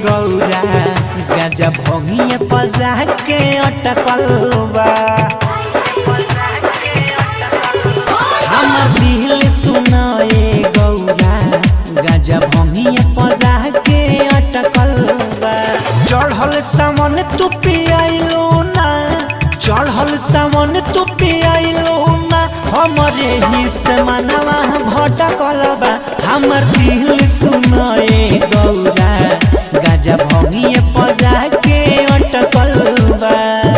गौरा गाजा भंगिए पजा के अटकल बा हमर दिल सुनाए गौरा गाजा भंगिए पजा के अटकल बा चढ़ल सामन तू पियाइलो ना चढ़ल सामन तू पियाइलो ना हमरे ही से मनवा भटकल बा हमर दिल सुनाए गौरा गाजा भंगिए पजा के अटकल बा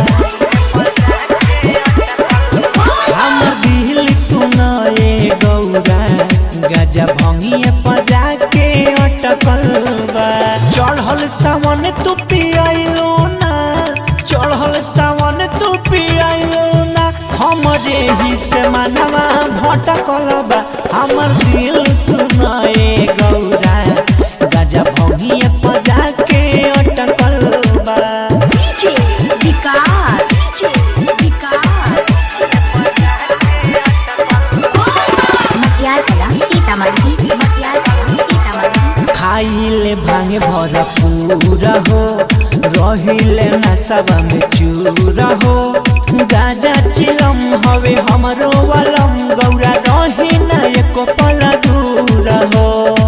हमर दिल सुनाए गौरा गाजा भंगिए पजा के अटकल बा चढ़ल सावन तू पियाइलो ना चढ़ल सावन तू पियाइलो ना हमरे ही से मनवा भटकल बा हमर दिल सुनाए गौरा गाजा भंगिए पजा के अटकल बा डीजे विकास डीजे विकास मटियार कला सीतामढ़ी मटियार कला सीतामढ़ी खाइले भांगे भरपूर हो रहिले नशवा में चूर हो गाजा चिलम हवे हमरो वलम गौरा रही न एको पल दूर हो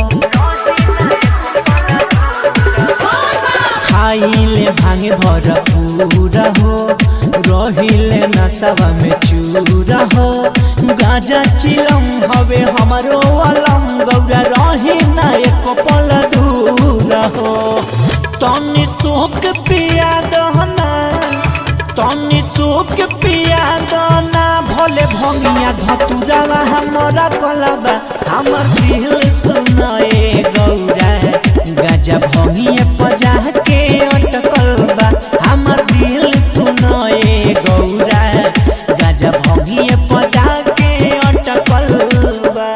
खाइले भांगे भरपूर हो रहिले नशवा में चूर हो गाजा चिलम हवे हमरो वलम गौरा रही न एको पल दूर हो तनी सोक पिया दहना तनी सोक पिया दना भोले भंगिया धतुरावा हमरा कलबा हमर दिल सुनाए गौरा गाजा भंगिया पजा के अटकल बा हमर दिल सुनाए गौरा गाजा भंगिया पजा के अटकल बा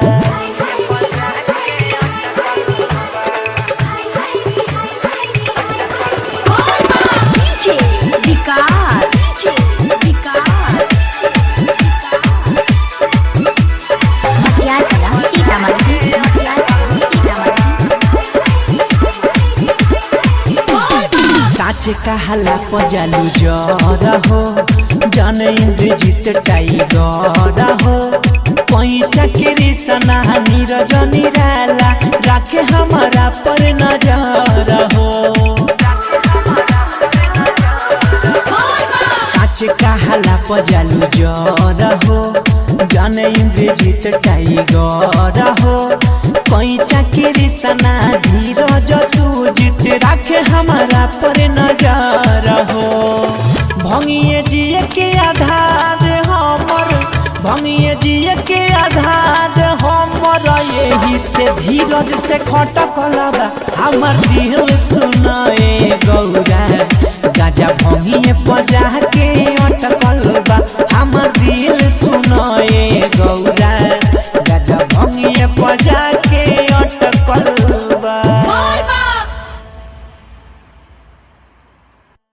डीजे विकास डीजे विकास मटियार कला सीतामढ़ी मटियार कला सीतामढ़ी साच कहला पजालू जर हो जन इंद्रजीत टाइगर हो पैचा के सना नीरज निराला राखे हमारा पर नजर हो साच कहला पजालू जर हो जन इंद्रजीत टाइगर हो पैचा के सना धीरज सुजित राखे हमारा पर नजर हो भंगिए जिए के आधार हमर भंगिए जिए के आधार हमर यही से धीरज से खटकल बा हमर दिल